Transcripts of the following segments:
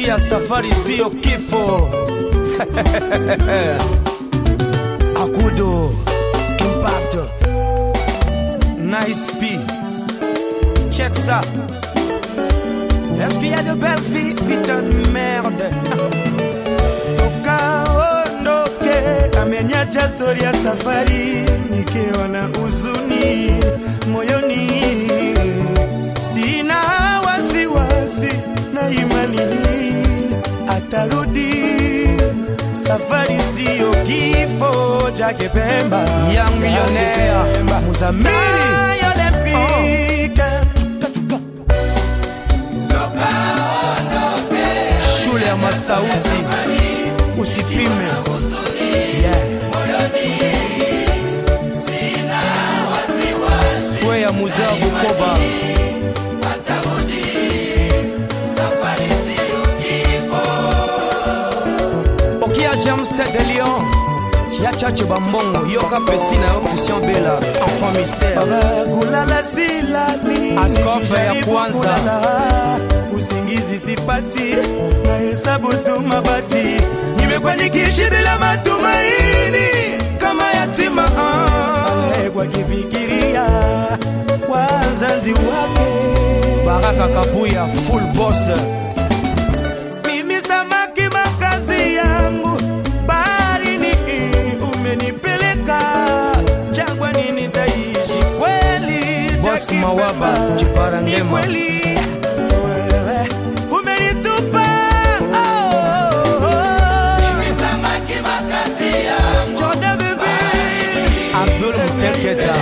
sikia safari siyo kifo akudo impact nice p check ça est-ce qu'il y a de belles filles putain de merde tukaondoke ameniacha stori ya safari nikiwa na huzuni moyoni sina wasiwasi na imani atarudi safari siyo kifo chake pemba Young millionaire, Pemba. Muzamili. Tayo lefika. shule ya masauti usipime yeah. swe ya muzee wa bukoba okia james de lion ya chache bambongo yoka peti na yo christian bela enfant mystère kulala silali Askofu ya Nijaribu kwanza. kulala, usingizi sipati na hesabu tu mabati nimekuwa nikiishi bila matumaini kama yatima ah. kwa kifikiria wazazi wake baraka kabuya full boss mimi samaki makazi yangu baharini umenipeleka jangwani nitaishi kweli Boss Jackie Mawaba, Pepper. Chipara Ni Ngema. kweli wewe umenitupa oh, oh, oh. Jordan bebe abdul muteketa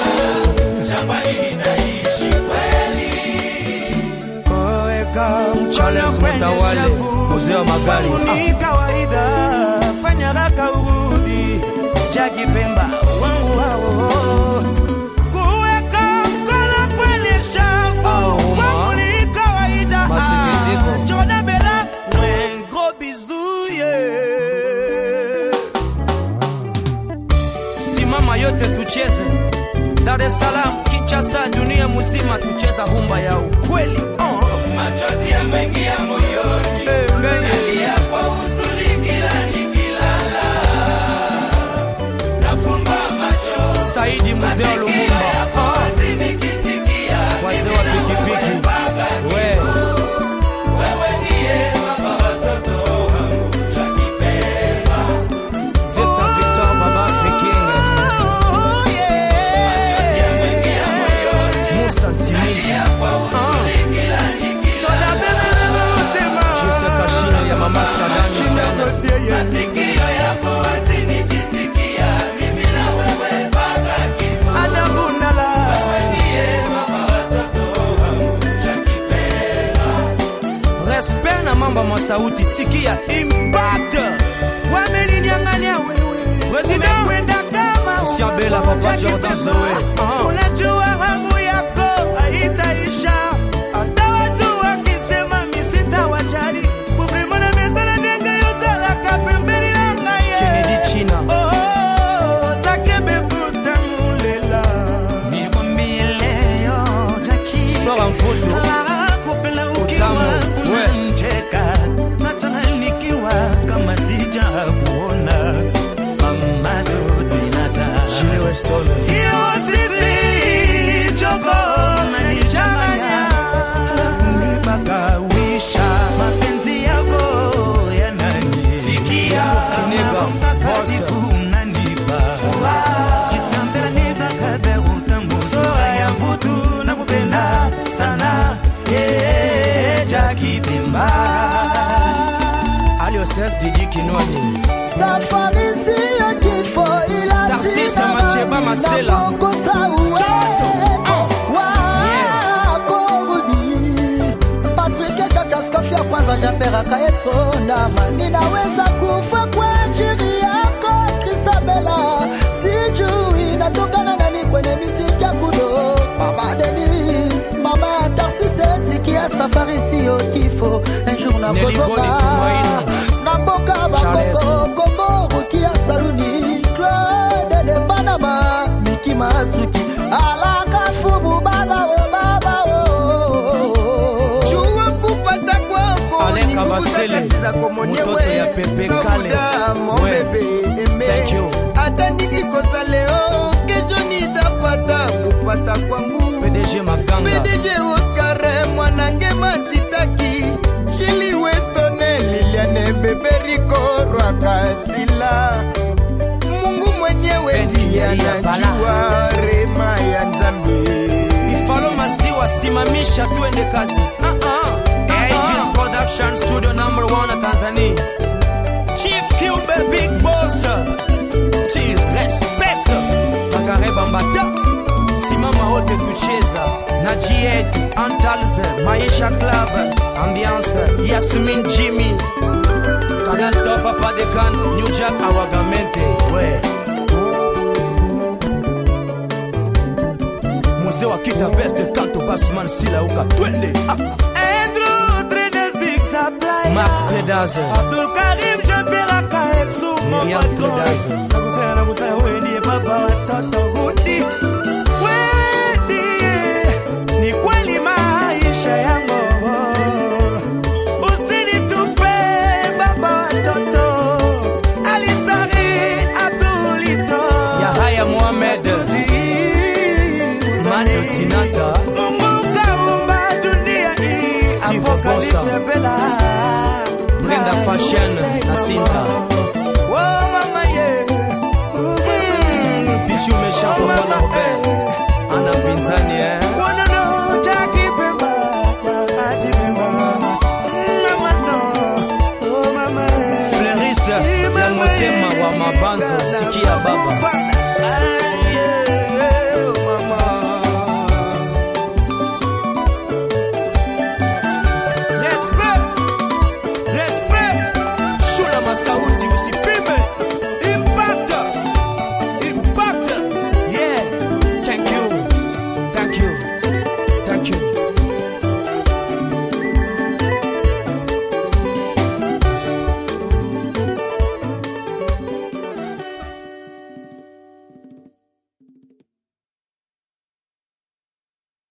Koweka mkono Charles kwenye Mutawale, shavu. mzee wa magari. Kwangu ni kawaida fanya haraka urudi Jackie Pemba wangu hao kuweka mkono kwenye shavu Ah, Uma. kwangu ni kawaida Masikitiko. Jordan Bella un gros bisou yeah. simama yote tucheze dar es salaam kinchasa dunia mzima tucheza humba ya ukweli oh. machozi yameingia moyoni Eh, ngenge. nalia kwa huzuni kila nikilala nafumba macho saidi mzee wa lumumba yako wazi nikisikia wazee wa pikipiki we wewe ndiye baba watoto wangu chakipemba victor victor baba viking Oh, yeah. machozi yameingia moyoni musa timizi kwa huzuni kila nikilala Jordan bebe motema. jese kashine ya mama salami sana masikio yako wazi nikisikia mimi na wewe mpaka kifo Adabundala. ndiye baba watoto wangu chakipemba respect na mambo masauti sikia impact wameninyang'anya wewe President. umekwenda kama Christian Bella, upepo Papa cha Jordan kipemba. Zoe. Ah. unajua hamu yako haitaisha hata watu wakisema misita wajari kuvimana mesana ndenge yozalaka pembeni na ngaye kennedy china Oh, zake bebutamulela nikwambie leo Jackie sora mfutu kupenda ukiwa Utamu, we. unanicheka nachana nikiwa kama sija kuona mamado zinata Jiwe Stone. hiyo sisi choko nanichanganya nipakawisha mapenzi yako yananifikia Kinega, boss. unanipa kisambelaniza kabe utambu sura ya mvutu na kupenda sana yeah, Jackie Pemba alioses didi kinwani safari siyo kifo ila Tarsisa sina Macheba dhambi Masela. napokosa uwepo wako rudi Patrick Chachaskofi ya kwanza japeraka Yesu ndama ninaweza kufa kwa ajili yako Kristabela sijui natokana nani kwenye miziki ya kudo Mama Denis mama ya Tarsise sikia safari siyo kifo un jour Nelly Boni nakozoka Tumaini. na mboka Charles. bakoko kombo rukia saluni claude de panama miki masuki alaka fubu baba o baba o jua kupata kwako Alain Kabase. nikikosa leo kesho nitapata kupata kwangu pdg maganga PDG Oscar mwanange masitaki Shili Westone Liliane Beberiko Rwakazila Mungu mwenyewe Bendi ndiye ya anajua rema ya Nzambe ifalo maziwa simamisha tuende kazi uh-uh. AG's production studio number one tanzania chief cube big boss ti respect kakare bambata simama wote tucheza na jied antalze maisha club ambiance yasmin jimmy kagato papa dekan new jack awagamente we mzee wa kita best kanto basman silauka twende ah. Andrew Traders Big Supply max traders Abdul Karim Jean-Pierre Akaesu Miriam Traders. Nakukaya nakutaya wewe ndiye baba watoto Rudi Wewe ndiye ni kweli maisha yangu Usinitupe baba watoto Alistari Abdulito yahaya mohamed mano tinata Mungu kaumba dunia hii Steve Apocalypse Bossa. Bella Brenda Fashion na Sinza.